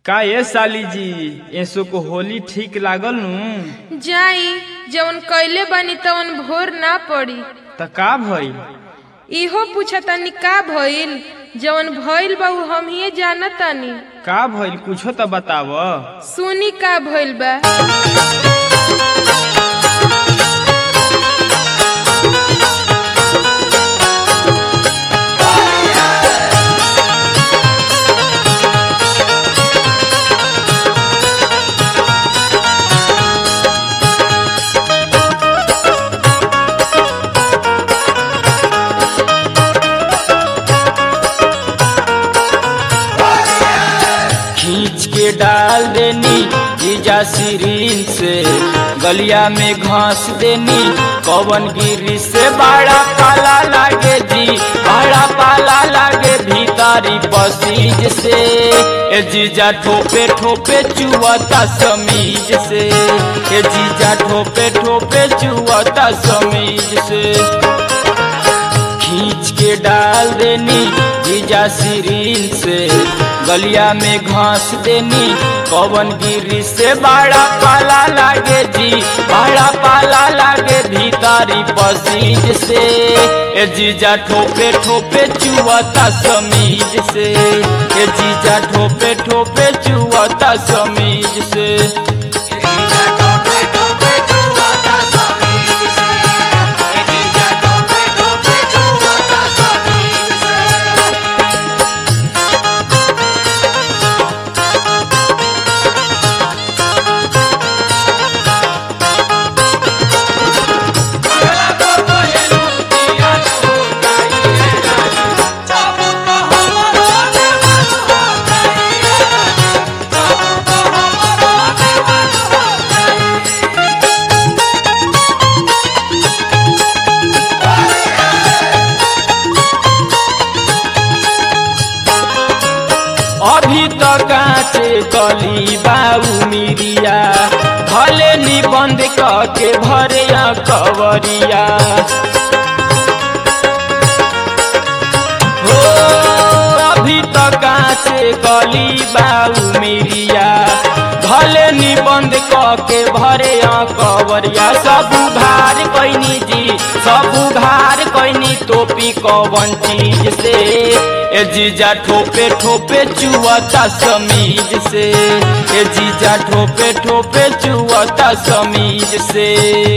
का ये साली जी ऐसो को होली ठीक लागल नु जाई जवन कइले बानी तवन भोर ना पड़ी त का भइल इहो पूछतानी का भइल जवन भइल बा उ हम ही जानतानी का भइल कुछो त बताव सुनी का भइल बा खींच के डाल देनी जीजा सिरीन से गलिया में घास देनी कवन गिरी से बड़ा पाला लागे जी बड़ा पाला लागे भीतरी पसीज से ए जीजा ठोपे ठोपे चुवता समीज से ए जीजा ठोपे ठोपे चुवता समीज से खींच के डाल देनी जीजा सिरीन से गलिया में घास देनी कवन गिरी से बड़ा पाला लागे जी बड़ा पाला लागे भीतरी पसीज से ए जीजा ठोपे ठोपे चुवता समीज से ए जीजा ठोपे ठोपे चुवता समीज से अभी तो काचे कली बाऊ मिरिया भले निबंध के भरे कवरिया हो अभी तो काचे कली बाऊ मिरिया भले निबंध के भरे कवरिया सब उघार कैनी जी सब उघार कैनी टोपी कवन चीज से ए जीजा ठोपे ठोपे चुवता समीज से ए जीजा ठोपे ठोपे चुवता समीज से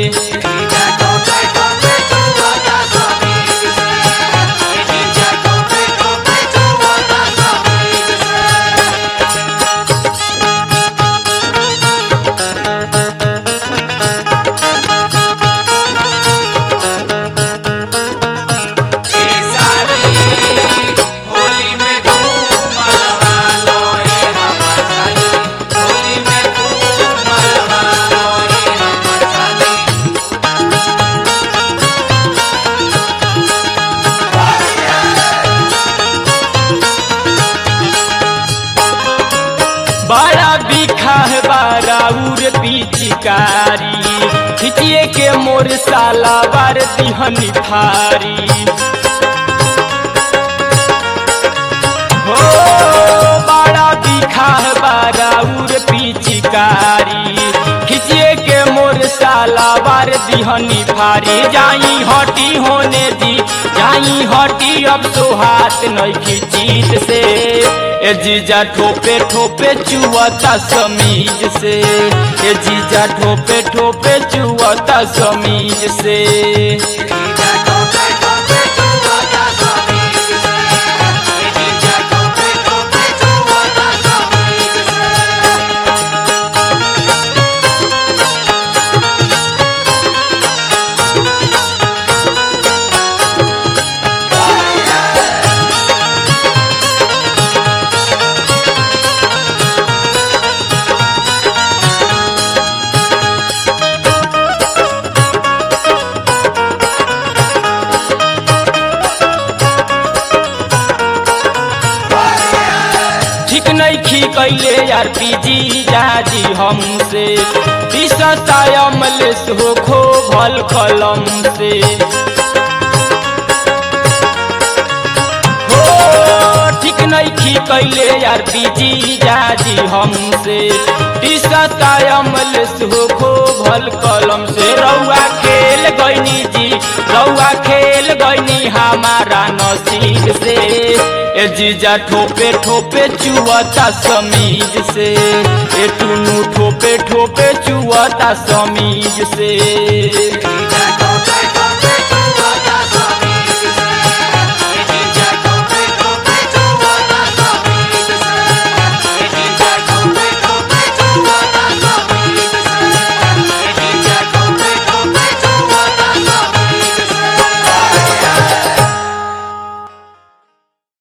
बड़ा बिखा है बाराउर पिचकारी खिचिए के मोर साला बार दिहनी थारी हो बड़ा बिखा है बाराउर पिचकारी खिचिए के मोर साला बार दिहनी फारी जाई हटी होने दी जाई हटी अब तो हाथ नहीं खींचीत से ए जीजा ठोपे ठोपे चुवता समीज से ए जीजा ठोपे ठोपे चुवता समीज से ठीक नहीं खी कैले यार पीजी जाजी हमसे दिशता अमलेस हो खो भल कलम से हो ठीक नैखी कैले यार बीजी जाजी हमसे टीसता अमल हो खो भल कलम से रउआ खेल गईनी जी रउआ खेल गईनी हमारा नसीब से ए जीजा ठोपे ठोपे चुअता समीज से ए टुनु ठोपे ठोपे चुअता समीज से